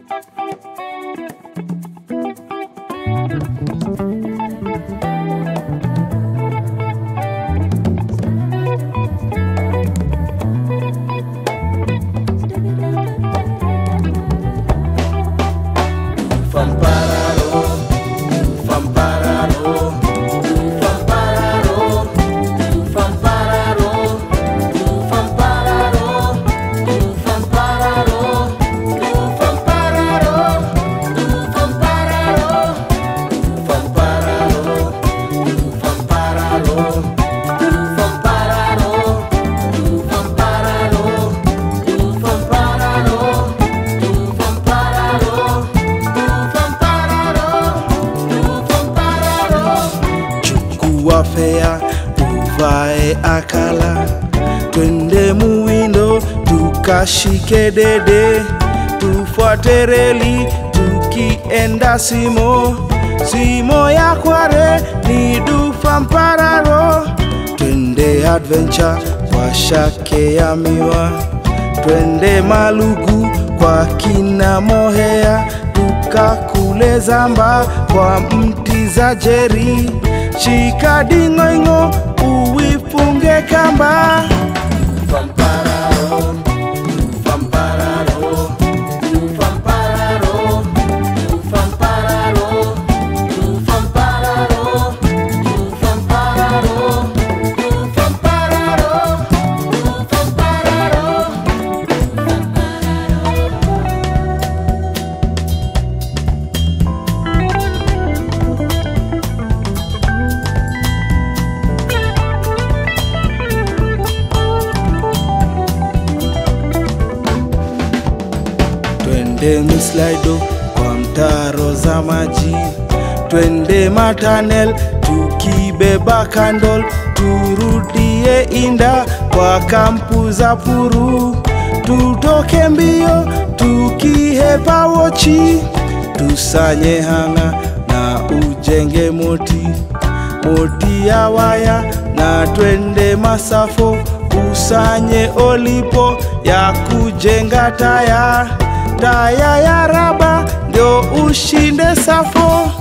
chukua fea uvae akala twende muwindo tukashike dede tufuate reli tukienda simo simo ya kware ni dufa mpararo twende adventure kwa shake ya miwa twende malugu kwa kina mohea tukakule zamba kwa mti za jeri shika ding'oing'o uwifunge kamba twende mislaido kwa mtaro za maji twende matanel tukibeba kandol turudie inda kwa kampu za puru tutoke mbio tukihepa wochi tusanye hanga na ujenge moti moti ya waya na twende masafo usanye olipo ya kujenga taya taya ya raba ndio ushinde safo